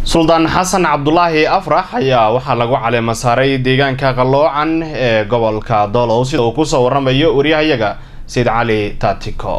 suldaan xasan cabdulaahi afrax ayaa waxaa lagu caleema saaray deegaanka qalloocan ee gobolka doolow sida uu kusoo waramayo waryahayaga sayid cali taatiko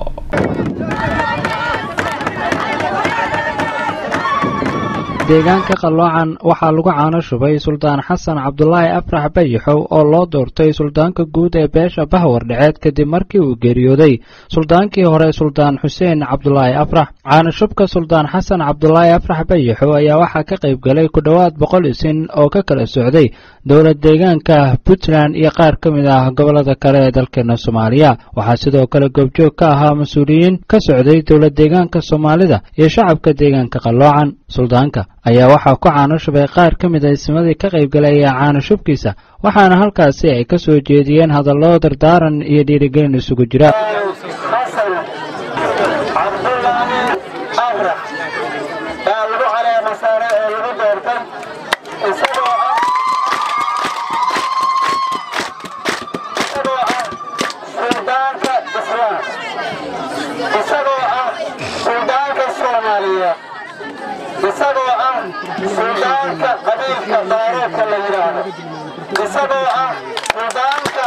deegaanka qalloocan waxaa lagu caano shubay suldaan xasan cabdulaahi afrax bayixow oo loo doortay suldaanka guud ee beesha bahwar dheceed kadib markii uu geeriyooday suldaankii hore suldaan xuseen cabdulaahi afrax caanoshubka suldaan xasan cabdulaahi afrax bayixow ayaa waxaa ka qayb galay ku dhowaad boqol isin oo ka kala socday dowlad deegaanka puntland iyo qaar ka mid ah gobollada kale ee dalkeena soomaaliya waxaa sidoo kale goobjoog ka ahaa mas-uuliyiin ka socday dowlad deegaanka soomaalida iyo shacabka deegaanka qalloocan suldaanka ayaa waxaa ku caano shubay qaar ka mid a ismadii ka qaybgalaya caano shubkiisa waxaana halkaasi ay ka soo jeediyeen hadallo dardaaran iyo dhiirigelin isugu jira xasan cabdulaahi afrax baa lagu caleema saaray oo lagu doortay isagoo ah isagoo ah suldaanka islaam isagoo ah suldaanka soomaaliyeed isagoo ah suldaanka qabiilka daaroodka la yidhaahdo isagoo ah suldaanka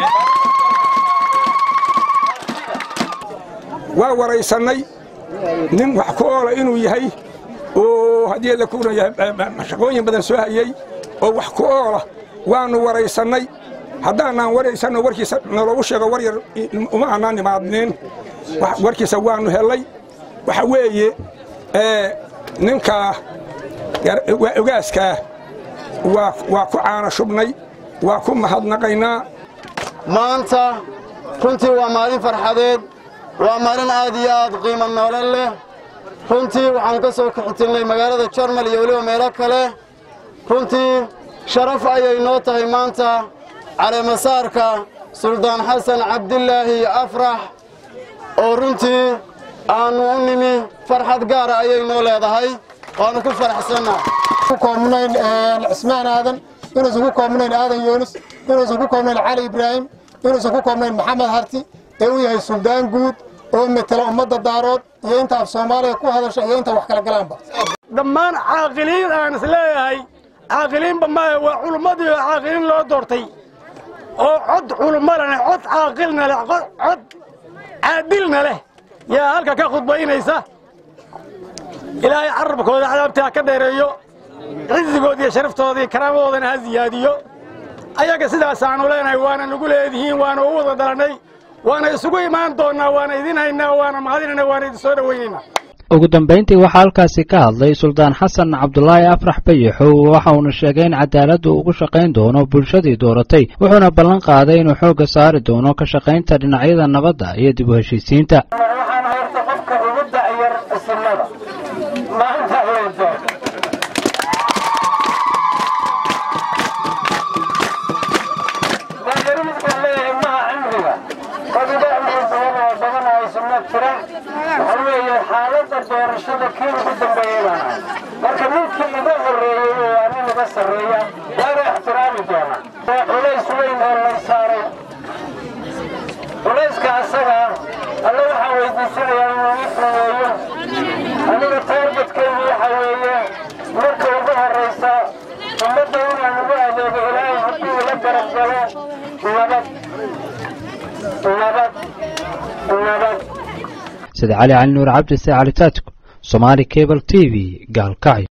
waa waraysannay nin wax ku oola inuu yahay oo haddii la kuna yahay shaqooyin badan soo hayey oo wax ku oola waannu waraysannay haddaanaan waraysanno warkiisa naloogu sheego war yar uma aanaan imaadnin warkiisa waannu hellay waxa weeye ninkaa ogaaskaa waa ku caana shubnay waa ku mahadnaqaynaa maanta runtii waa maalin farxadeed waa maalin aad iyo aad qiimo noolan leh runtii waxaan ka soo kaxitilnay magaalada jarmal iyo weliba meelo kale runtii sharaf ayay noo tahay maanta caleemasaarka suldaan xasan cabdilaahi afrax oo runtii aannu u nimi farxad gaara ayay noo leedahay waannu ku faraxsannaa ku koobnayn cismaan aadan inuusan ku koobnayn aadan yoonis inuusan ku koobnayn cali ibraahim inuusan ku koobnayn maxamed harti ee uu yahay suldaan guud oo metela ummadda daarood iyo inta af soomaaliya ku hadasha iyo inta wax kala galaanba dhammaan caaqiliin aan is leeyahay caaqiliinba maaha waa culummadii oo caaqiliin loo doortay oo cod culummo leh cod caaqilna leh cod caadilna leh yaa halka ka khudbaynaysa ilaahay carabkooda cadaabtii ha ka dheereeyo cizigood iyo sharaftooda iyo karaamadoodana ha siyaadiyo ayaga sidaasaannu leenahay waana nagu leedihiin waana u wada dhalannay waana isugu imaan doonnaa waana idin haynaa waana mahadinayna waana idin soo dhowaynaynaa ugu dambayntii waxaa halkaasi ka hadlay suldaan xasan cabdulaahi afrax bayixow waxa uuna sheegay in cadaaladdu ugu shaqayn doono bulshadii dooratay wuxuuna ballan qaaday inuu xoogga saari doono ka shaqaynta dhinacyada nabadda iyo dib u heshiisiinta waxaan horta qofka ugu da'yar isimada maanta loo doorto dayarimiskan leeyahay maha cimriga qadiga cimri badan oo badan oo isuna jira waxa weeye xaaladda doorashada kii ugu dambeeyey baan ahay marka ninkii iga horreeyey oo anin iga sarreeya waana ixtiraami doonaa waa culays weyn oo lay saaray culayska asaga alle waxaa weydiisanayaa inuu ii fuudeeyo aniga taargetkaygu waxa weeye marka ugu horraysa ummadda inaan ugu adeego ilaahay hadduu ila garab galo nabad nabad nabad sida cali cali nuur cabdi se cali taatiko somaali cable t v gaalkacyo